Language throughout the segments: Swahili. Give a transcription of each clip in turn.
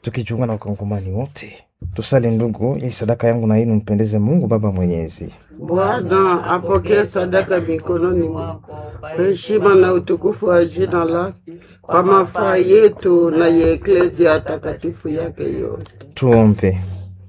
tukijiunga na wakongomani wote tusali ndugu, ili sadaka yangu na yenu mpendeze Mungu Baba Mwenyezi. Bwana apokee sadaka mikononi mwako kwa heshima na utukufu wa jina lake, kwa mafaa yetu na ya eklezia takatifu yake yote. Tuombe.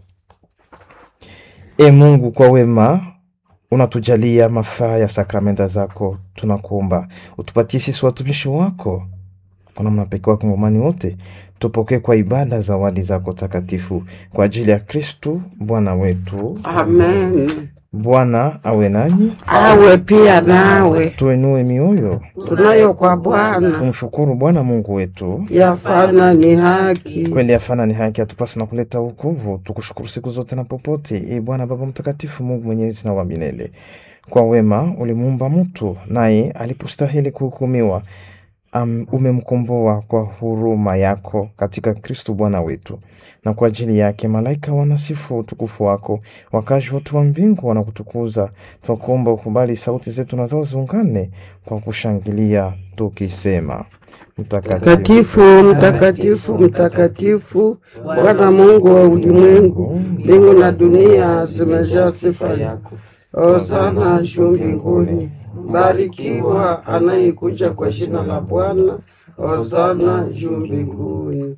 E Mungu, kwa wema unatujalia mafaa ya sakramenta zako, tunakuomba utupatie sisi watumishi wako kwa namna pekee wakongomani wote tupokee kwa ibada zawadi zako takatifu kwa ajili ya Kristu Bwana wetu. Amen. Bwana awe nanyi, Awe pia nawe, tuenue mioyo, tunayo kwa Bwana tumshukuru Bwana Mungu wetu. yafana ni haki. Kweli afana ni haki atupasa na kuleta wokovu, tukushukuru siku zote na popote. E Bwana Baba Mtakatifu, Mungu mwenyezi na wa milele, kwa wema ulimuumba mtu, naye alipostahili kuhukumiwa um, umemkomboa kwa huruma yako katika Kristo Bwana wetu, na kwa ajili yake malaika wanasifu utukufu wako, wakazi wote wa mbingu wanakutukuza. Twakuomba ukubali sauti zetu na zao ziungane kwa kushangilia tukisema: Mtakatifu, mtakatifu, mtakatifu, Bwana Mungu wa ulimwengu, mbingu na dunia zimejaa sifa yako. Hosana juu mbinguni, barikiwa anayekuja kwa jina la Bwana. Hosana juu mbinguni.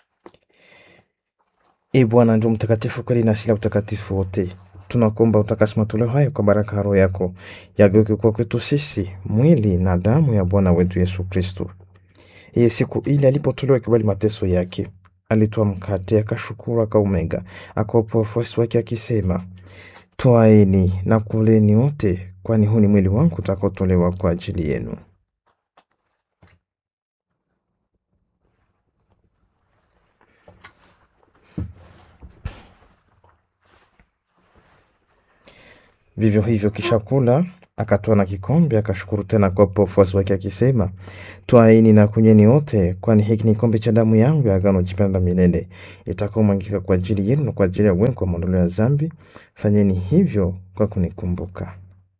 E Bwana ndio mtakatifu kweli na asili ya utakatifu wote. Tunakuomba utakasi matoleo hayo kwa baraka ya Roho yako, yageuke kwa kwetu sisi mwili na damu ya Bwana wetu Yesu Kristo. Iye siku ile alipotolewa kibali mateso yake, alitoa mkate, akashukuru, akaumega, akawapa wafuasi wake akisema, twaeni na kuleni wote, kwani huu ni mwili wangu utakaotolewa kwa ajili yenu. Vivyo hivyo kisha kula, akatoa na kikombe, akashukuru tena kuwapa wafuasi wake akisema, twaini na kunyweni wote, kwani hiki ni kikombe cha damu yangu ya agano jipya la milele, itakaomwagika kwa ajili yenu na kwa ajili ya wengi kwa maondoleo ya dhambi. Fanyeni hivyo kwa kunikumbuka.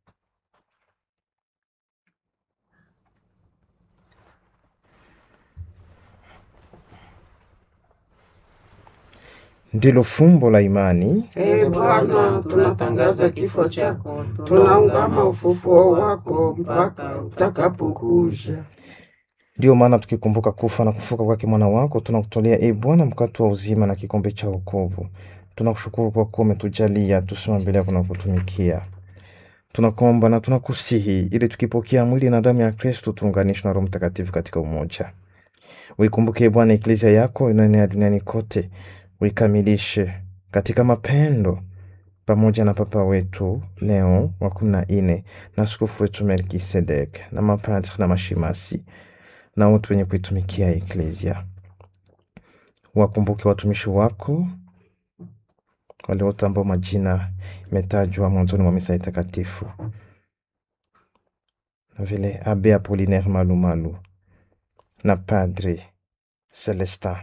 Ndilo fumbo la imani. Ee Bwana, tunatangaza kifo chako, tunaungama ufufuo wako mpaka utakapokuja. Ndiyo maana tukikumbuka kufa na kufuka kwake mwana wako, tunakutolea e Bwana mkate wa uzima na kikombe cha wokovu. Tunakushukuru kwa kuwa umetujalia tusema mbele yako na kutumikia. Tunakuomba na tunakusihi ili tukipokea mwili na damu ya Kristo tuunganishwe na Roho Mtakatifu katika umoja. Uikumbuke Bwana eklezia yako inaenea duniani kote, uikamilishe katika mapendo pamoja na Papa wetu Leo wa kumi na nne na askofu wetu Melkisedek na mapadri na mashimasi na wote wenye kuitumikia eklezia. Wakumbuke watumishi wako wale wote ambao majina imetajwa mwanzoni mwa misa takatifu, na vile Abe Apolinaire Malumalu na Padri Celestin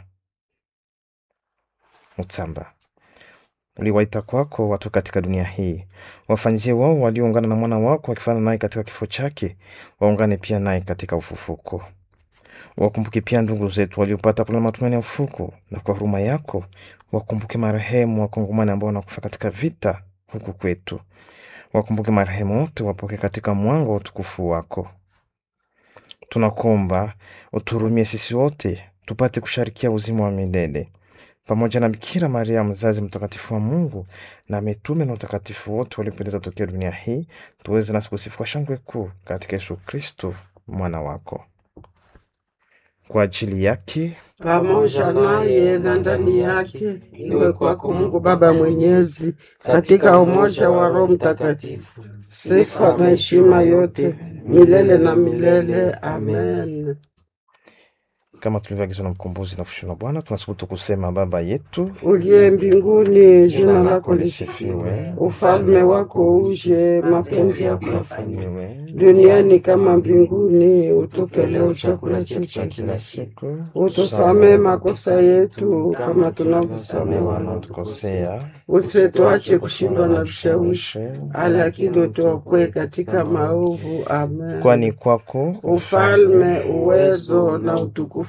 Mutsamba. Uliwaita kwako watu katika dunia hii, wafanyizie wao walioungana na mwana wako wakifana naye katika kifo chake, waungane pia naye katika ufufuko. Wakumbuke pia ndugu zetu waliopata kulala matumaini ya ufuko, na kwa huruma yako wakumbuke marehemu wakongomani ambao wanakufa katika vita huku kwetu. Wakumbuke marehemu wote, wapoke katika mwanga wa utukufu wako. Tunakuomba uturumie sisi wote tupate kusharikia uzima wa milele pamoja na Bikira Maria mzazi mtakatifu wa Mungu na mitume na utakatifu wote waliopendeza tokea dunia hii, tuweze nasi kusifu kwa shangwe kuu katika Yesu Kristo mwana wako. Kwa ajili yake pamoja naye na ndani yake, iwe kwako Mungu Baba Mwenyezi, katika umoja wa Roho Mtakatifu, sifa na heshima yote milele na milele. Amen. kama tulivyoagizwa na mkombozi na kushindwa Bwana, tunasubutu kusema Baba yetu Uliye mbinguni, jina lako lisifiwe, ufalme wako uje, mapenzi yako yafanywe fanyiwe duniani kama mbinguni. Utupe leo chakula chetu cha kila siku, utusamee makosa yetu kama tunavyosamehe wanaotukosea, wanaotukosea, usituache kushindwa na vishawishi, lakini utuokoe katika maovu. Amen. kwani kwako ufalme, uwezo na utukufu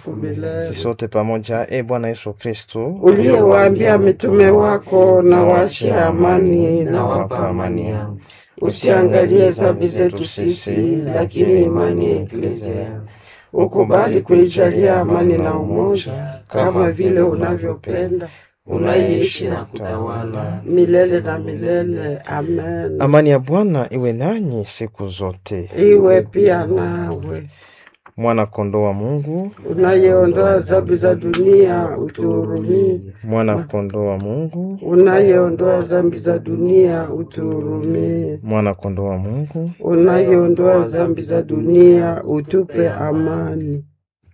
utukufu milele. Sisi sote pamoja, e Bwana Yesu Kristo, Uliyewaambia mitume wako na waachie amani na nawapa wapa amani yangu. Usiangalie dhambi zetu sisi, lakini imani ya Eklezia. Ukubali kuijalia amani na umoja, kama vile unavyopenda, unaishi na kutawala milele na milele. Amen. Amani ya Bwana iwe nanyi siku zote. Iwe pia nawe, Mwana kondoo wa Mungu, unayeondoa dhambi za dunia, utuhurumie. mwana kondoo wa Mungu, Unayeondoa dhambi za dunia, utuhurumie. mwana kondoo wa Mungu. Unayeondoa dhambi za dunia, utupe amani.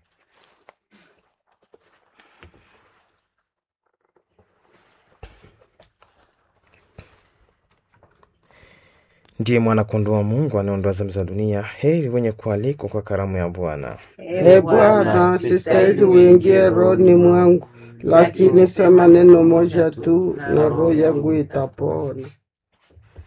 Ndiye mwana kondoo wa Mungu anaondoa dhambi za dunia. Heri wenye kualikwa kwa karamu ya Bwana. E Bwana, sistahili uingie rohoni mwangu, lakini sema neno moja tu na roho yangu itapona.